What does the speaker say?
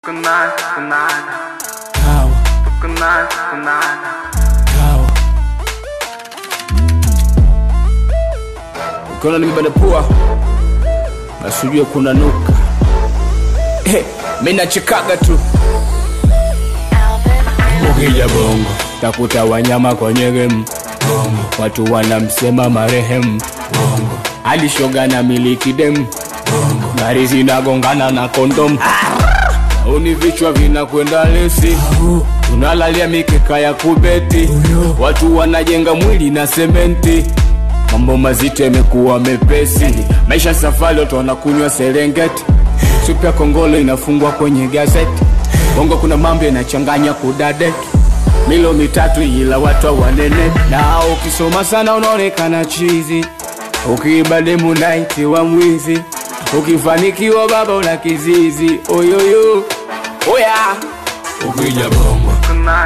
Kunana, kunana, Kawa, kunana, kunana. kawa. Ukiona nimebana pua basi ujue kuna nuka. Hey, mi nachekaga tu ukija bongo takuta wanyama kwenye game bongo, watu wanamsema marehemu bongo, alishoga na miliki dem bongo, gari zinagongana na kondom uni vichwa vinakwenda lesi tunalalia mikeka ya kubeti watu wanajenga mwili na sementi mambo mazito yamekuwa mepesi maisha safari watu wanakunywa serengeti supu ya kongolo inafungwa kwenye gazeti bongo kuna mambo yanachanganya kudadeki milo mitatu ila watu hawanene na ukisoma sana unaonekana chizi ukiiba demu naiti wa mwizi ukifanikiwa baba una kizizi oyoyo oya ukija bongo Kunana,